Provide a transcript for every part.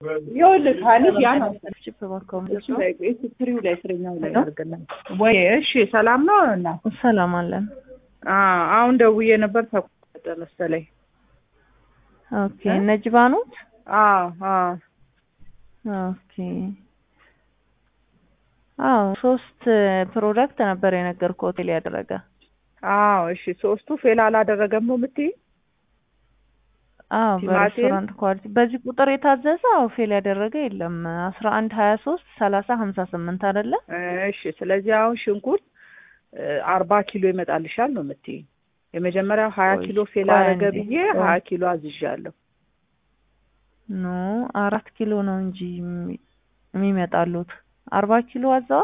ይኸውልህ ሀኒፍ ያን ቺፕ ባካውም እሱ ላይ እሱ ትሪው ላይ እስረኛው ላይ አድርገናል ወይ? እሺ ሰላም ነው እና ሰላም አለን። አዎ አሁን ደውዬ ነበር ተቆረጠ መሰለኝ። ኦኬ ነጅባ ኖት? አዎ አዎ ኦኬ አዎ ሶስት ፕሮዳክት ነበር የነገርኩህ ሆቴል ያደረገ። አዎ እሺ ሶስቱ ፌል አላደረገም ነው የምትይኝ? አዎ ቲማቲም? በሬስቶራንት ኳሊቲ በዚህ ቁጥር የታዘዘ አዎ ፌል ያደረገ የለም። አስራ አንድ ሀያ ሶስት ሰላሳ ሀምሳ ስምንት አይደለ? እሺ ስለዚህ አሁን ሽንኩርት አርባ ኪሎ ይመጣልሻል ነው የምትይኝ? የመጀመሪያው ሀያ ቆይ፣ ኪሎ ፌል ቆይ አደረገ አንዴ፣ ብዬ ቆይ። ሀያ ኪሎ አዝዣለሁ። ኖ አራት ኪሎ ነው እንጂ የሚ- የሚመጣሉት አርባ ኪሎ አዘዋል።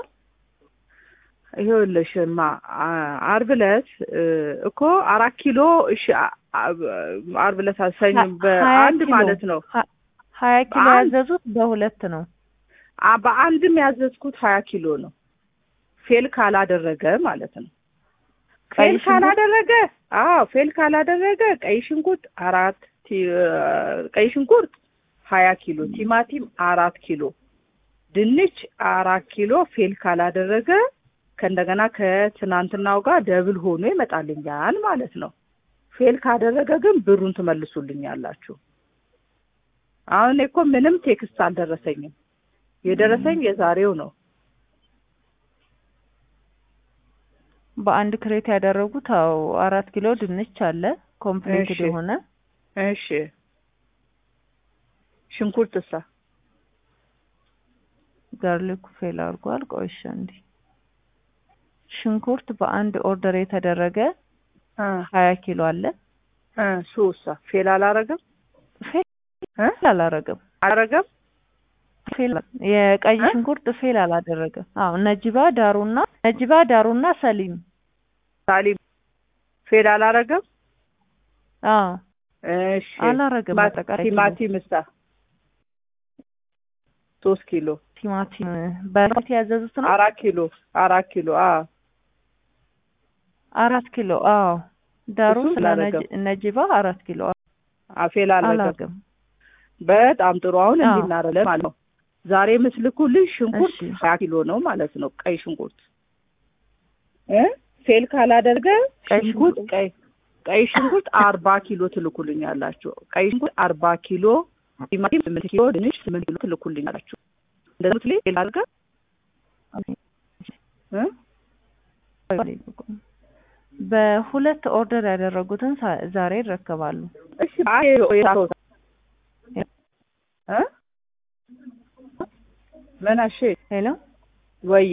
ይኸውልሽማ አ- አርብ ዕለት እ፣ እኮ አራት ኪሎ እሺ አ- አ- አርብ ዕለት ሰኞ ሀ- ሀያ በአንድ ኪሎ። ማለት ነው ሀ- ሀያ ኪሎ በአንድ- ያዘዙት በሁለት ነው። አ- በአንድም ያዘዝኩት ሀያ ኪሎ ነው። ፌል ካላደረገ ማለት ነው። ቀይ ፌል ሽንኩርት? ካላደረገ አዎ ፌል ካላደረገ ቀይ ሽንኩርት አራት ቲ- ቀይ ሽንኩርት ሀያ ኪሎ ቲማቲም አራት ኪሎ ድንች አራት ኪሎ ፌል ካላደረገ ከእንደገና ከትናንትናው ጋር ደብል ሆኖ ይመጣልኛል ማለት ነው። ፌል ካደረገ ግን ብሩን ትመልሱልኛላችሁ። አሁን እኔ እኮ ምንም ቴክስት አልደረሰኝም። የደረሰኝ የዛሬው ነው። በአንድ ክሬት ያደረጉት አዎ አራት ኪሎ ድንች አለ ኮምፕሊትድ እሺ። የሆነ እሺ ሽንኩርትሳ ጋርሊኩ ፌል አድርጓል። ቆይሻ እንዲ ሽንኩርት በአንድ ኦርደር የተደረገ እ ሀያ ኪሎ አለ እ ሱሳ ፌል አላረገም ፌል እ አላረገም። አላረገም ፌል የቀይ እ? ሽንኩርት ፌል አላደረገም። አዎ ነጅባ ዳሩና ነጅባ ዳሩና ሰሊም ሳሊም ፌል አላረገም። አዎ እሺ አላረገም። ቲማ- አጠቃላይ ኪሎ ቲማቲም እሳ ሶስት ኪሎ ቲማቲም በፊት ያዘዙት ነው አራት ኪሎ አራት ኪሎ አ አራት ኪሎ አዎ ዳሩ እሱም ስለ አላረገም። ነጅ- ነጅባ አራት ኪሎ አ ፌል አላረገም። አላረገም። በጣም ጥሩ። አሁን አዎ። እንዲህ እናደርጋለን ማለት ነው። ዛሬ ምስልኩልኝ ሽንኩርት እሺ። ሀያ ኪሎ ነው ማለት ነው። ቀይ ሽንኩርት እ ፌል ካላደረገ ቀይ ሽንኩርት ሽንኩርት ቀይ ቀይ ሽንኩርት አርባ ኪሎ ትልኩልኛላችሁ። ቀይ ሽንኩርት አርባ ኪሎ፣ ቲማቲም ስምንት ኪሎ፣ ድንች ስምንት ኪሎ ትልኩልኛላችሁ። እንደዚህ ምትል ፌል አድርገህ እ በሁለት ኦርደር ያደረጉትን ሳ- ዛሬ ይረከባሉ። እሺ አይ የራስዎ እ ምን አሽ ሄሎ ወዬ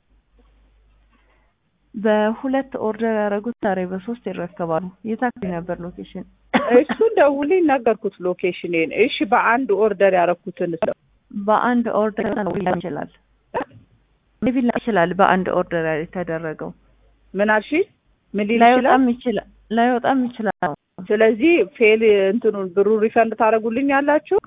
በሁለት ኦርደር ያደረጉት ዛሬ በሶስት ይረከባሉ። የታክሲ ነበር ሎኬሽን እሱን ደውልኝ ነገርኩት ሎኬሽኔን። እሺ በአንድ ኦርደር ያደረኩትን በአንድ ኦርደር ነው ሊሆን ይችላል ሜቢ ላ ይችላል በአንድ ኦርደር የተደረገው ምን አልሽ? ምን ሊል ይችላል? ላይወጣም ይችላል ላይወጣም ይችላል። ስለዚህ ፌል እንትኑን ብሩ ሪፈንድ ታደርጉልኝ ያላችሁ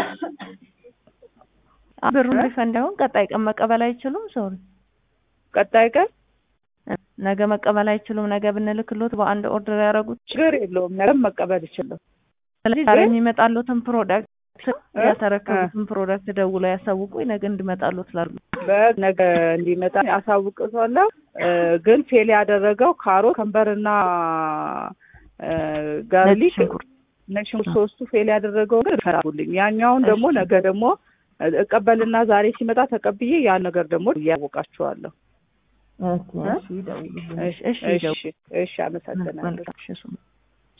ብሩን እ? ሪፈንድ አሁን ቀጣይ ቀን መቀበል አይችሉም። ሶሪ ቀጣይ ቀን ነገ መቀበል አይችሉም። ነገ ብንልክሎት በአንድ ኦርደር ያደረጉት ችግር የለውም ነገም መቀበል ይችላል። ስለዚህ ዛሬ ግን- የሚመጣሉትን ፕሮዳክት እ? ያተረከቡትን ፕሮዳክት ደውለው ያሳውቁ ነገ እንዲመጣሉት ላሉ በነገ እንዲመጣ አሳውቅቷለሁ። እ፣ ግን ፌል ያደረገው ካሮት፣ ከንበርና እ፣ ነጭ ጋርሊክ ሽንኩርት ነጭ ሽንኩርት ሶስቱ ፌል ያደረገው ግን ሪፈንድ ያኛውን ደግሞ እሺ። ነገ ደግሞ እቀበልና ዛሬ ሲመጣ ተቀብዬ ያን ነገር ደግሞ እያወቃችኋለሁ። እሺ፣ እሺ፣ ይደውሉልኝ። እሺ እሺ፣ እሺ ይደውሉ። እሺ አመሰግናለሁ። መልካም እሺ፣ እሱ